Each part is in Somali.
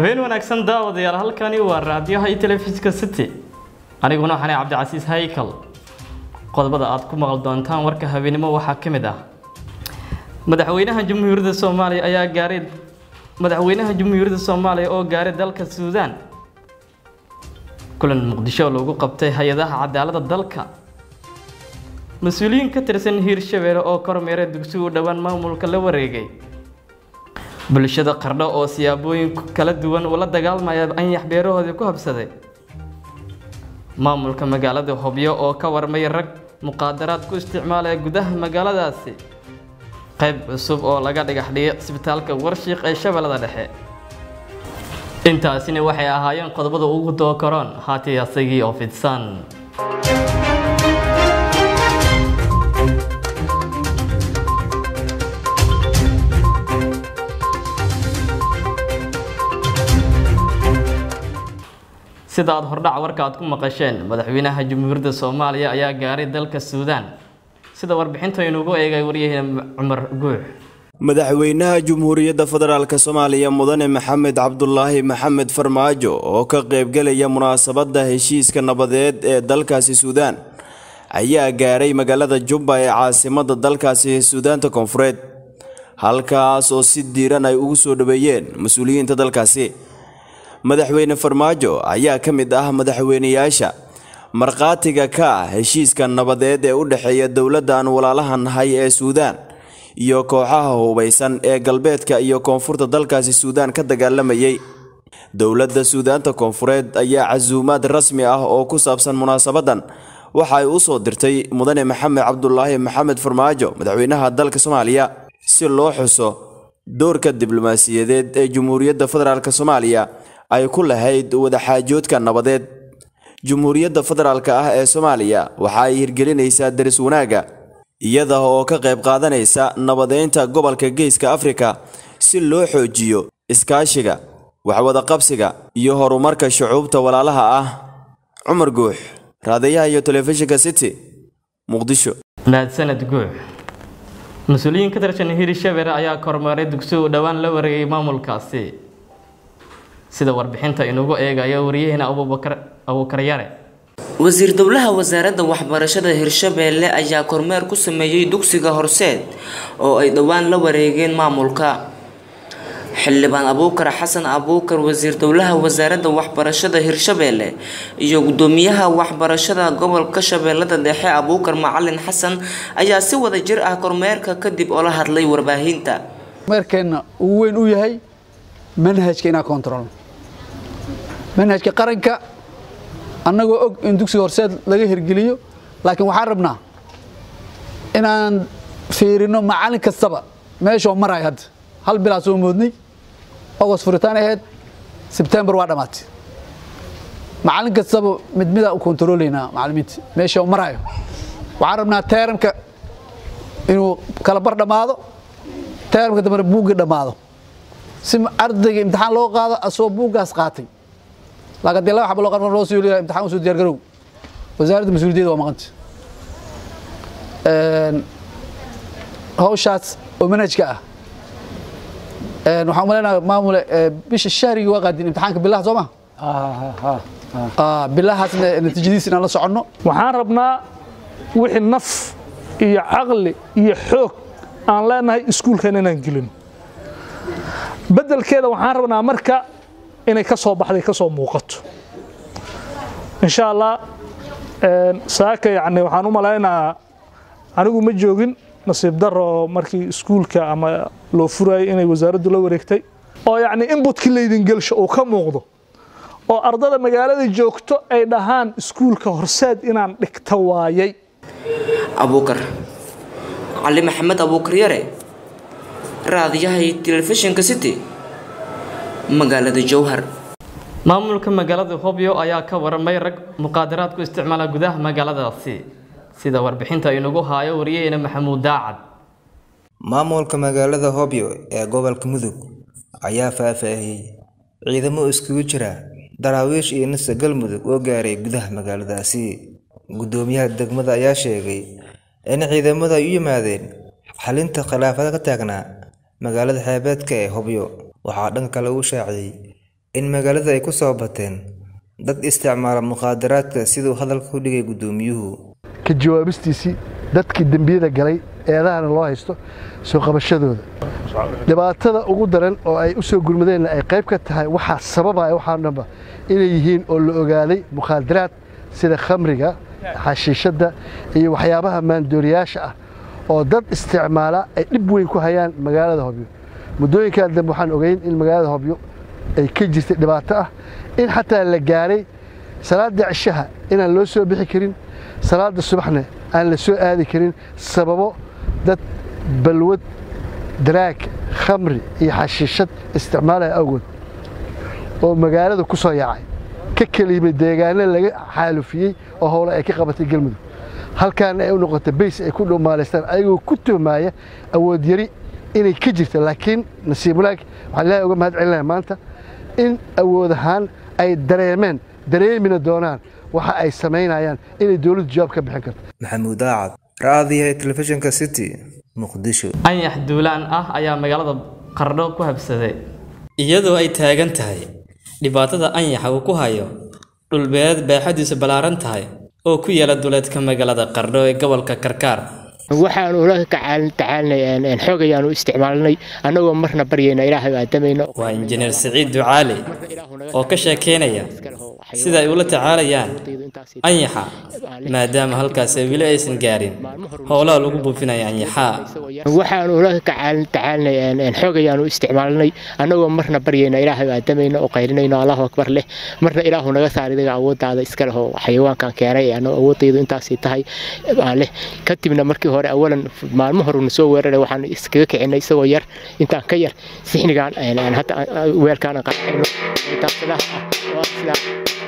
habeen wanaagsan daawadayaal halkani waa raadiyaha iyo telefishinka city aniguna waxaan cabdicasiis haykal qodobada aad ku maqal doontaan warka habeenimo waxaa ka mid ah madaxweynaha jamhuuriyadda soomaaliya ayaa gaaray madaxweynaha jamhuuriyadda soomaaliya oo gaaray dalka suudaan kulan muqdisho lagu qabtay hay-adaha cadaaladda dalka mas-uuliyiin ka tirsan hiirshabeelle oo kormeeray dugsi u dhowaan maamulka la wareegay bulshada qardho oo siyaabooyin kala duwan ula dagaalmaya anyax beerahoodii ku habsaday maamulka magaalada hobyo oo ka warmay rag muqaadaraad ku isticmaalaya gudaha magaaladaasi qayb cusub oo laga dhagax dhigay cisbitaalka warshiiq ee shabeellada dhexe intaasina waxay ahaayeen qodobada ugu dookaroon haatay asagii oo fidsan sida aad hordhac warka aad ku maqasheen madaxweynaha jamhuuriyadda soomaaliya ayaa gaaray dalka suudaan sida warbixinta inugu eegay waryaheena cumar guux madaxweynaha jamhuuriyadda federaalk soomaaliya mudane maxamed cabdulaahi maxamed farmaajo oo ka qaybgelaya munaasabadda heshiiska nabadeed ee dalkaasi suudaan ayaa gaaray magaalada jubba ee caasimada dalkaasi suudaanta koonfureed halkaas oo si diiran ay ugu soo dhaweeyeen mas-uuliyiinta dalkaasi madaxweyne farmaajo ayaa ka mid ah madaxweyneyaasha markhaatiga ka ah heshiiska nabadeed ee u dhexeeya dowladda aan walaalaha nahay ee suudaan iyo kooxaha hubaysan ee galbeedka iyo koonfurta dalkaasi suudaan ka dagaalamayay dowladda suudaanta koonfureed ayaa casuumaad rasmi ah oo ku saabsan munaasabadan waxa ay u soo dirtay mudane maxamed cabdulaahi maxamed farmaajo madaxweynaha dalka soomaaliya si loo xuso doorka diblomaasiyadeed ee jamhuuriyadda federaalk soomaaliya ay ku lahayd wadaxaajoodka nabadeed jamhuuriyadda federaalk ah ee soomaaliya waxa ay hirgelinaysaa daris wanaagga iyada oo ka qayb qaadanaysa nabadeynta gobolka geeska afrika si loo xoojiyo iskaashiga waxwadaqabsiga iyo horumarka shucuubta walaalaha ah cumar guux raadayaha iyo telefishinka city muqdisho mahadsaned guux mas-uuliyiin ka tirsan hiirshabeelle ayaa kormeeray dugsi u dhowaan la wareegay maamulkaasi sida warbixinta inugu eegayo waryaheena abuubakar yare wasiir dowlaha wasaaradda waxbarashada hirshabeelle ayaa kormeer ku sameeyey dugsiga horseed oo ay dhowaan la wareegeen maamulka xildhibaan abuukar xasan abuukar wasiir dowlaha wasaaradda waxbarashada hirshabeelle iyo gudoomiyaha waxbarashada gobolka shabeellada dhexe abuukar macalin xasan ayaa si wada jir ah kormeerka kadib oo la hadlay warbaahinta kormeerkeenna uu weyn u yahay manhajka inaa kontrolno manhajka qaranka annagoo og in dugsiga horseed laga hirgeliyo laakiin waxaan rabnaa inaan fiirino macallin kastaba meeshoo marayo hadda hal bilaa soo moodnay agost furitaan ahayd sebtembar waa dhammaatay macallin kastaba mid midaa u kontaroolaynaa macallimiinta meeshoo marayo waxaan rabnaa teeramka inuu kala bar dhammaado teeramka dambena buuggii dhammaado si ardayga imtixaan loo qaado asoo buuggaas qaatay laakiin dee laba xaba loo qarqar loo soo leeyahay imtixaan usoo diyaar garow wasaaradda mas-uuliyaddeeda waa maqanta hawshaas oo manhajka ah waxaan umaleynayaa maamule bisha shahrigii waa qaadin imtixaanka bilaha soo ma bilahaasna natiijadiisa inaan la soconno waxaan rabnaa wixii naf iyo caqli iyo xoog aan leenahay iskuulkan inaan gelin beddelkeeda waxaan rabnaa marka inay ka soo baxday ka soo muuqato insha allah saaka yani waxaan u malaynayaa anigu ma joogin nasiib daro markii iskuulka ama loo furayay inay wasaaraddu la wareegtay oo yacni inbutkii laydin gelsho uu ka muuqdo oo ardada magaalada joogto ay dhahaan iskuulka horseed inaan dhigta waayay abuukar cali maxamed abuukar yare raadiyaha iyo telefishinka city magaalada jowhar maamulka magaalada hobyo ayaa ka waramay rag muqaadaraad ku isticmaala gudaha magaaladaasi sida warbixinta inugu haayo waryaheena maxamuud daacad maamulka magaalada hobyo ee gobolka mudug ayaa faahfaahiyey ciidamo iskugu jira daraawiish iyo nisa galmudug oo gaaray gudaha magaaladaasi gudoomiyaha degmada ayaa sheegay in ciidamada ay u yimaadeen xalinta khilaafada ka taagnaa magaalada xeebeedka ee hobyo waxaa dhanka kale uu shaaciyey in magaalada ay ku soo bateen dad isticmaala mukhaadaraadka siduu hadalka u dhigay guddoomiyuhu ka jawaabistiisii dadkii dembiyada galay eedahana loo haysto soo qabashadooda dhibaatada ugu daran oo ay u soo gurmadeenna ay qayb ka tahay waxaa sababaya waxaa dhanba inay yihiin oo la ogaaday mukhaadaraad sida khamriga xashiishadda iyo waxyaabaha maandooriyaasha ah oo dad isticmaala ay dhib weyn ku hayaan magaalada hobyo muddooyinkan dambe waxaan ogeyn in magaalada hobyo ay ka jirtay dhibaato ah in xataa la gaaray salaada cishaha inaan loo soo bixi karin salaada subaxna aan la soo aadi karin sababo dad balwad daraag khamri iyo xashiishad isticmaalaya awgood oo magaalada ku soo yaacay ka keliyimay deegaano laga xaalufiyey oo howle ay ka qabatay galmudug halkaana ay u noqotay bays ay ku dhumaalaystaan ayagoo ku tuhmaaya awood yari inay ka jirta laakiin nasiib wanaag waxaan ilaahay uga mahad celinaya maanta in awood ahaan ay dareemeen dareemina doonaan waxa ay samaynayaan inay dowladdu jawaab ka bixin karto maxamuud aacad raadiyaha telefishinka city muqdisho anyax duulaan ah ayaa magaalada qardho ku habsaday iyadoo ay taagan tahay dhibaatada anyaxa uu ku hayo dhulbeed baaxadiisu ballaaran tahay oo ku yaala duleedka magaalada qardho ee gobolka karkaar waxaanu ula tacaalinay xoog ayaanu isticmaalnay annagoo marna baryayna ilaahay aadamayno waa injineer siciid ducaali oo ka sheekeynaya sida ay ula tacaalayaan anyaxa maadaama halkaas ay weli aysan gaarin howlaha lagu buufinaya anyaxaa waxaanu ula tacaalinay xoog ayaanu isticmaalnay annagoo marna baryayna ilaahay aadamayno oo qaylinayno allahu akbar leh marna ilaahu naga saar idaga awooddaada iska leh oo xayawaankan keenay ano awooddaydu intaasay tahay aan leh kadibna markii hore awalan maalmo horena soo weeraray waxaan iskaga kicinay isagoo yar intaan ka yar sixnigaan hadda weelkaan qaracayno taabsadaha ah oo sidaa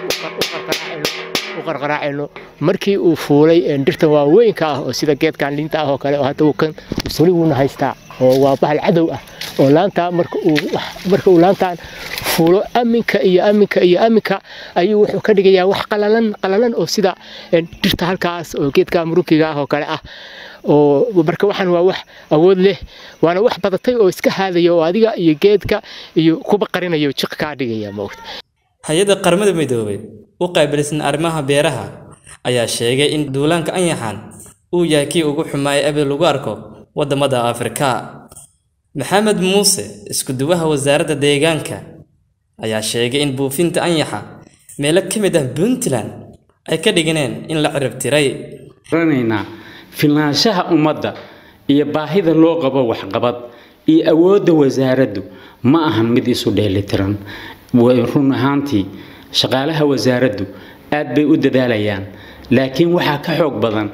u qarqaraacayno markii uu fuulay dhirtan waaweynka ah oo sida geedkan liinta ah oo kale oo hadda uu kan weli wuuna haystaa oo waa bahal cadow ah oo laantaa marka uu marka uu laantaan fuulo aminka iyo aminka iyo aminka ayuu wuxuu ka dhigayaa wax qalalan qalalan oo sida dhirta halkaas oo geedka murunkiga ah oo kale ah oo marka waxaan waa wax awood leh waana wax badatay oo iska haadaya oo adiga iyo geedka iyo kuba qarinayo jiq kaa dhigaya moogta hay-adda qaramada midoobay u qaabilsan arrimaha beeraha ayaa sheegay in duulaanka anyaxan uu yahay kii ugu xumaaya abid lagu arko waddamada afrika maxamed muuse isku-duwaha wasaaradda deegaanka ayaa sheegay in buufinta anyaxa meelo ka mid ah puntland ay ka dhiganeen in la cirib tiray ranaynaa filnaanshaha ummadda iyo baahida loo qabo waxqabad iyo awoodda wasaaraddu ma ahan mid isu dheelitiran run ahaantii shaqaalaha wasaaraddu aad bay u dadaalayaan laakiin waxaa ka xoog badan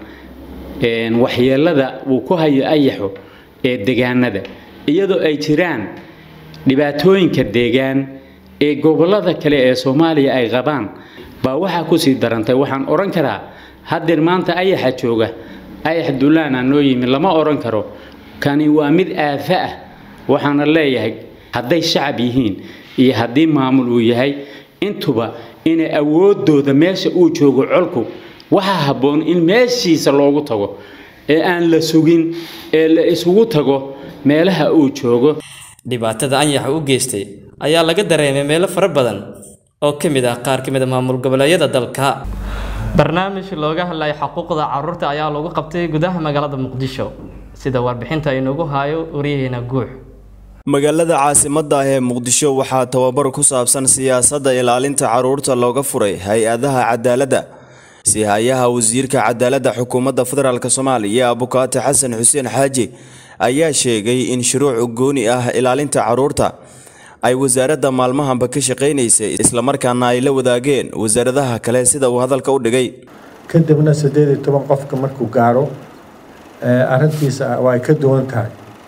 waxyeelada uu ku hayo ayaxo ee deegaanada iyadoo ay jiraan dhibaatooyinka deegaan ee gobollada kale ee soomaaliya ay qabaan baa waxaa kusii darantay waxaan odhan karaa haddeer maanta ayaxa jooga ayax duulaana noo yimi lama odhan karo kani waa mid aafa ah waxaana leeyahay hadday shacab yihiin iyo haddii maamul uu yahay intuba inay awooddooda meesha uu joogo colku waxaa habboon in meeshiisa loogu tago ee aan la sugin ee la isugu tago meelaha uu joogo dhibaatada anyaxa u geystay ayaa laga dareemay meelo fara badan oo ka mid ah qaar ka mid a maamul goboleedyada dalka barnaamij looga hadlaya xuquuqda caruurta ayaa lagu qabtay gudaha magaalada muqdisho sida warbixinta inoogu haayo waryaheena guux magaalada caasimadda ah ee muqdisho waxaa tababar ku saabsan siyaasadda ilaalinta caruurta looga furay hay-adaha cadaaladda si-hayaha wasiirka cadaaladda xukuumadda federaalk soomaaliya abukaati xasan xuseen xaaji ayaa sheegay in shuruuc gooni ah ilaalinta caruurta ay wasaaradda maalmahanba ka shaqaynaysay islamarkaana ay la wadaageen wasaaradaha kale sida uu hadalka u dhigay kadibna siddeed iyo toban qofka markuu gaaro arrintiisa waa ay ka duwan tahay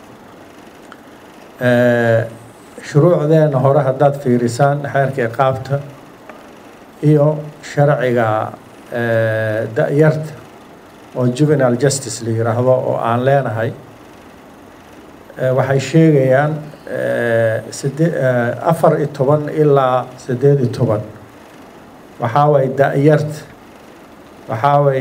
shuruucdeena hore haddaad fiirisaan xeerka iqaabta iyo sharciga da-yarta oo juvenile justice la yiraahdo oo aan leenahay waxay sheegayaan side afar iyo toban ilaa siddeed iyo toban waxaa way da-yarta waxaa way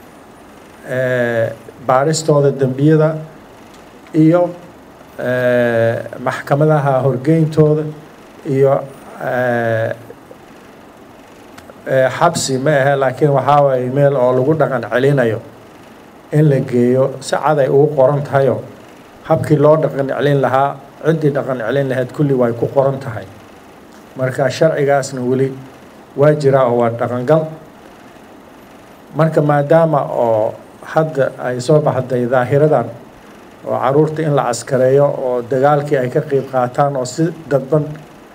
baaristooda dembiyada iyo maxkamadaha horgeyntooda iyo xabsi ma ahe laakiin waxaa waaye meel oo lagu dhaqan celinayo in la geeyo si cad ay ugu qoran tahayo habkii loo dhaqan celin lahaa ciddii dhaqan celin lahayd kulli way ku qoran tahay marka sharcigaasna weli waa jiraa oo waa dhaqangal marka maadaama oo hadda ay soo baxday daahiradan oo caruurta in la caskareeyo oo dagaalkii ay ka qeyb qaataan oo si dadban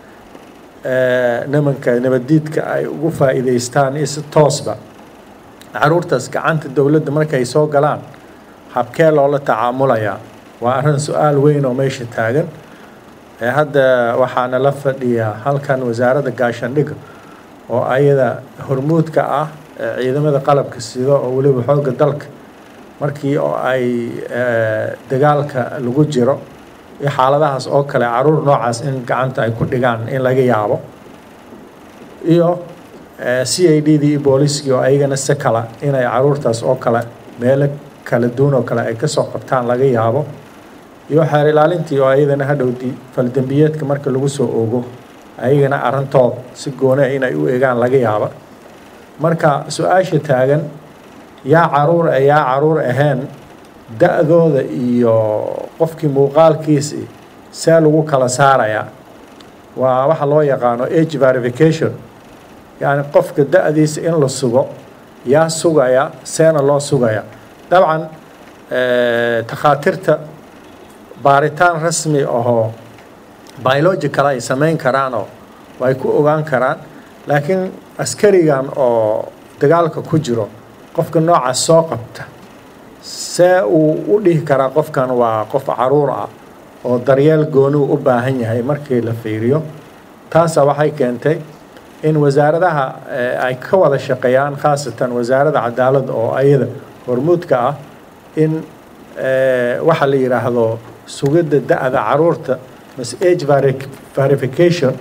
nimanka nabaddiidka ay ugu faa'iidaystaan iyo si toosba caruurtaas gacanta dowladda markay soo galaan habkee loola tacaamulayaa waa arrin su-aal weyn oo meesha taagan hadda waxaana la fadhiyaa halkan wasaaradda gaashaandhigga oo ayada hormuudka ah ciidamada qalabka sida oo weliba xoogga dalka markii oo ay dagaalka lagu jiro iyo xaaladahaas oo kale caruur noocaas in gacanta ay ku dhigaan in laga yaabo iyo c i d dii iyo booliiskii oo ayagana si kala inay caruurtaas oo kale meelo kala duwan oo kale ay kasoo qabtaan laga yaabo iyo xeer ilaalintii oo ayadana hadhowdii faldembiyeedka marka lagu soo ogo ayagana arrintood si gooni ah inay u eegaan laga yaaba marka su-aasha taagan yaa caruur ah yaa caruur ahayn da-dooda iyo qofkii muuqaalkiisi see lagu kala saarayaa waa waxa loo yaqaano age verification yacni qofka da-diisa in la sugo yaa sugaya seena loo sugaya dabcan takhaatiirta baaritaan rasmi ahoo biological ay samayn karaanoo way ku ogaan karaan laakiin askarigan oo dagaalka ku jiro qofka noocaas soo qabta see uu u dhihi karaa qofkan waa qof caruur ah oo daryeel gooniu u baahan yahay markii la fiiriyo taasa waxay keentay in wasaaradaha ay ka wada shaqeeyaan khaasatan wasaaradda cadaaladda oo ayada hormuudka ah in waxa la yidhaahdo sugidda da-da caruurta mas age verification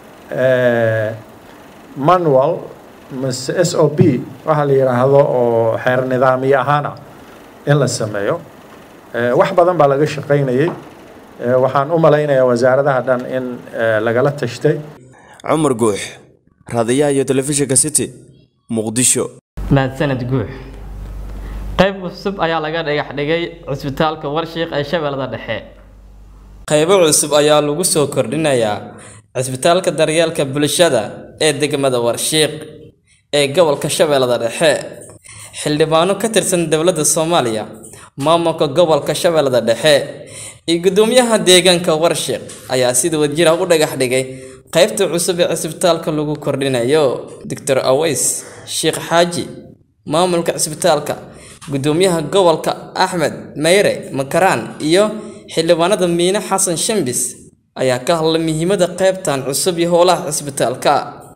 manual mase s o b waxa la yidhaahdo oo xeer nidaamiye ahaana in la sameeyo wax badan baa laga shaqaynayay waxaan u malaynayaa wasaaradaha dhan in lagala tashtay cumar guux raadiyaha iyo telefishinka city muqdisho mahadsaned guux qayb cusub ayaa laga dhagax dhigay cusbitaalka warshiiq ee shabeellada dhexe qaybo cusub ayaa lagu soo kordhinayaa cisbitaalka daryeelka bulshada ee degmada warshiiq ee gobolka shabeellada dhexe xildhibaano ka tirsan dowladda soomaaliya maamulka gobolka shabeellada dhexe iyo gudoomiyaha deegaanka warshiiq ayaa sida wadjira u dhagax dhigay qaybta cusub ee cisbitaalka lagu kordhinayo doctor aweys sheekh xaaji maamulka cisbitaalka gudoomiyaha gobolka axmed meyre makaraan iyo xildhibaanada miine xasan shambis ayaa ka hadlay muhiimada qaybtan cusub iyo howlaha cisbitaalka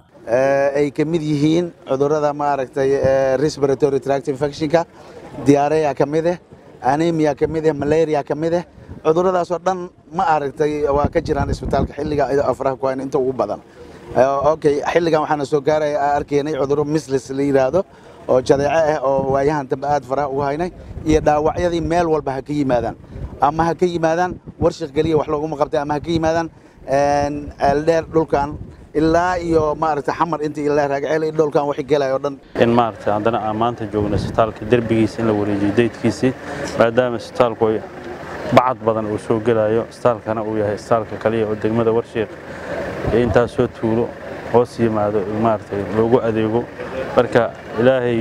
ay ka mid yihiin cudurrada maaragtay respiratory tract infectionka diarrhea ka mid ah anemia ka mid ah malaria ka mid ah cudurradaasoo dhan ma aragtay waa ka jiraan isbitaalka xilliga afraha ku hayn inta ugu badan okay xilligan waxaana soo gaaraya arkaynay cudurro mislis la yidhaahdo oo jadeeco ah oo waayahan dambe aad faraha ugu haynay iyo dhaawacyadii meel walba ha ka yimaadaan ama ha ka yimaadaan warshik geliya wax looguma qabtay ama ha ka yimaadaan eeldheer dhulkan ilaa iyo maaragtay xamar inta ilaa raagceel iyo dhulkan wax gelaya oo dhan in maaragtay haddana aan maanta joogno isbitaalka derbigiisa in la wareejiyo daydkiisii maadaama isbitaalku ay bacad badan uu soo gelayo isbitaalkana uu yahay isbitaalka kaliya oo degmada warshiiq ee intaas soo tuulo hoos yimaado maaragtay loogu adeego marka ilaahay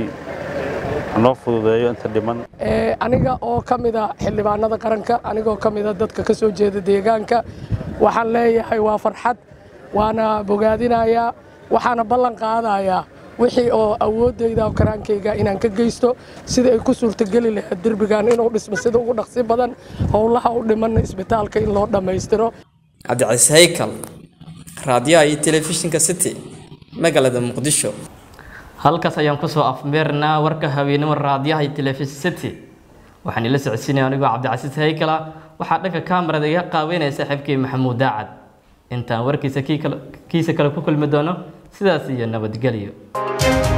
noo fududeeyo inta dhiman aniga oo ka mida xildhibaanada qaranka anigoo ka mida dadka ka soo jeeda deegaanka waxaan leeyahay waa farxad waana bogaadinayaa waxaana ballan qaadayaa wixii oo awooddayda oo karaankayga inaan ka geysto sida ay ku suurtageli lahayd derbigan inuu dhismo sida ugu dhaqsi badan howlaha u dhimanna isbitaalka in loo dhammaystiro cabdicasiis haykal raadiyaha iyo telefishinka city magaalada muqdisho halkaas ayaan kusoo afmeernaa warka haweenimo raadiyaha iyo telefishin city waxaan ila socodsiinaya anigoo cabdicasiis haykala waxaa dhanka kaamarada iga qaaweynaya saaxiibkii maxamuud daacad intaan warkiisa kiisa kale ku kulmi doono sidaas iyo nabadgelyo